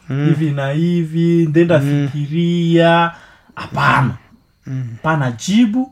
hivi na hivi ndenda fikiria hapana pana jibu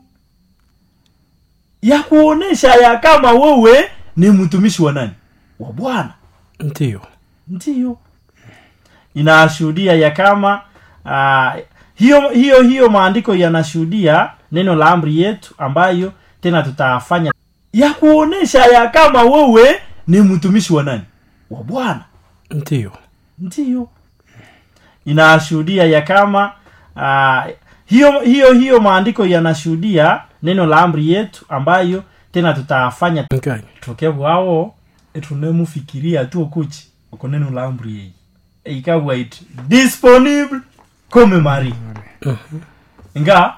ya kuonesha ya kama wewe ni mtumishi wa nani wa bwana ndio ndiyo inashuhudia ya kama uh, hiyo hiyo hiyo maandiko yanashuhudia neno la amri yetu ambayo tena tutafanya ya kuonesha ya kama wewe ni mtumishi wa nani wa bwana ndio ndiyo inashuhudia ya kama uh, hiyo hiyo hiyo maandiko yanashuhudia neno la amri yetu ambayo tena tutafanya nganya tuke bwao etunemufikiria tu okuki oko neno la amri yeye eikabwa iti disponible comme mari nga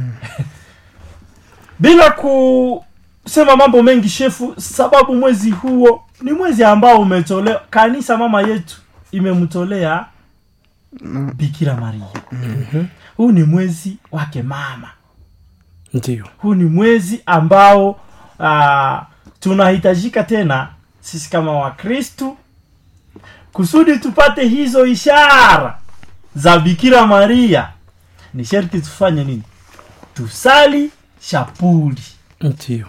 bila kusema mambo mengi shefu sababu mwezi huo ni mwezi ambao umetolewa kanisa mama yetu imemtolea bikira maria huu ni mwezi wake mama ndio huu ni mwezi ambao uh, tunahitajika tena sisi kama wakristu kusudi tupate hizo ishara za bikira maria ni sherti tufanye nini tusali shapuli ndio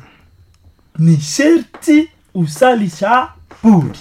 ni sherti usali shapuli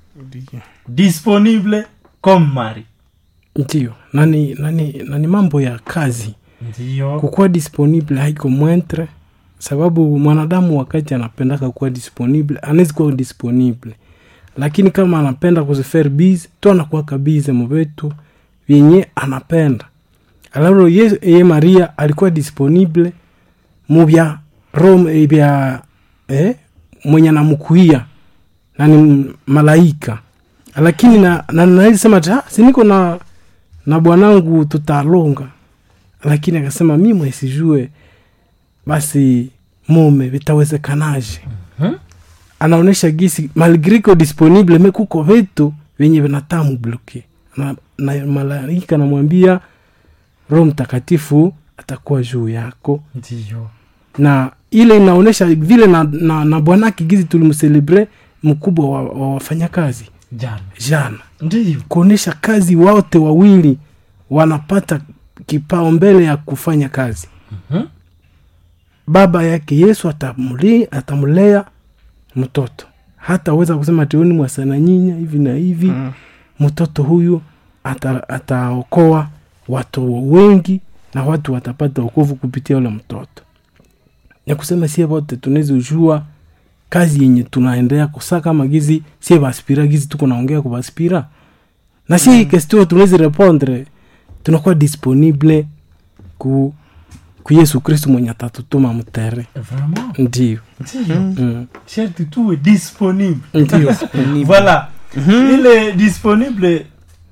disponible comme mari ndio nani nani nani mambo ya kazi ndiyo kukuwa disponible haiko mwentre sababu mwanadamu wakati anapendaka kuwa disponible anawezi kuwa disponible lakini kama anapenda kuzifer bize tu anakuwaka bize muvetu vyenye anapenda alaro ye, ye maria alikuwa disponible muvya rom vya eh, mwenye anamukuia nani malaika lakini na, na naisema ta siniko na na bwanangu tutalonga lakini akasema mi mwesijue basi mume vitawezekanaje Mhm. anaonyesha gisi malgriko disponible me kuko vitu vyenye vinatamu bloke na, na malaika namwambia roho mtakatifu atakuwa juu yako ndiyo na ile inaonyesha vile na, na, na bwanake gizi tulimselebre mkubwa wa, wa wafanyakazi jana jana ndiyo kuonyesha kazi wote wawili wanapata kipao mbele ya kufanya kazi Mhm. baba yake yesu atamuli- atamlea mtoto hataweza kusema teuni mwasana nyinya hivi na hivi Mm. mtoto huyu ata- ataokoa watu wengi na watu watapata okovu kupitia ule mtoto ya kusema sie vote tunaweza ujua kazi yenye tunaendea kusa kama gizi sie baspira gizi tuko naongea ku baspira na si mm. kestio tunaweza repondre tunakuwa disponible ku, ku yesu kristu mwenye atatutuma mtere vraiment ndio ndiyo mm. sherti tuwe disponible ndio voilà ile disponible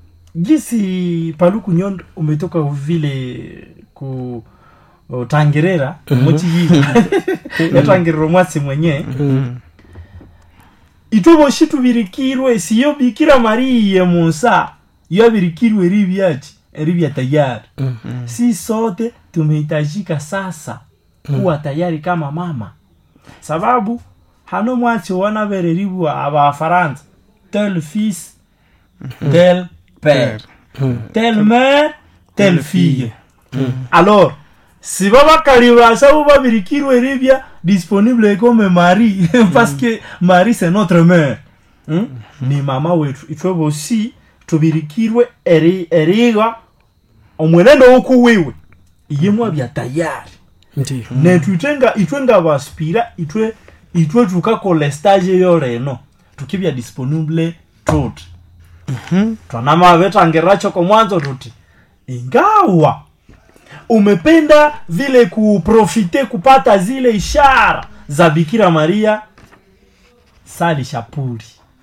gisi paluku nyondo umetoka vile ku tangerera mochi hii yatangerera mwasi mwenye mm. itwe boshi tubirikirwe siyo bikira mariye munsa iyo birikirwe eri byachi eri bya tayari Mm. si sote tumehitajika sasa kuwa tayari kama mama sababu hano mwachi wanabereribwa abafaransa tel fils tel père Mm. telle mère telle fille alors si babakali basa bo babirikirwe eri bya disponible comme mari parce que mari c'est notre mère Hmm? ni mama wetu itwe bosi tubirikirwe eri eriga omwenendo woku wiwe iyemwa bya tayari ndio netu itwenga itwenga baspira itwe itwe tukakola stage yo reno tukibya disponible tuti twanama vetangeracho kwa mwanzo tuti ingawa umependa vile kuprofite kupata zile ishara za bikira maria sali shapuli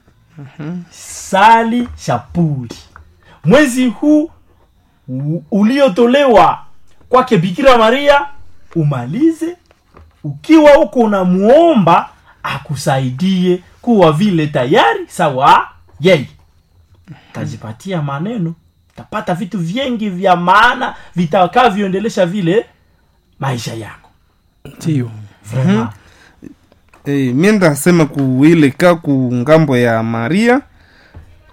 sali shapuli mwezi huu u- uliotolewa kwake bikira maria umalize ukiwa huko unamuomba akusaidie kuwa vile tayari sawa yeye tajipatia maneno tapata vitu vingi vya maana vitakavyoendelesha vile maisha yako ndio Vraiment. Eh, mi ndasema ku ile ka ku ngambo ya maria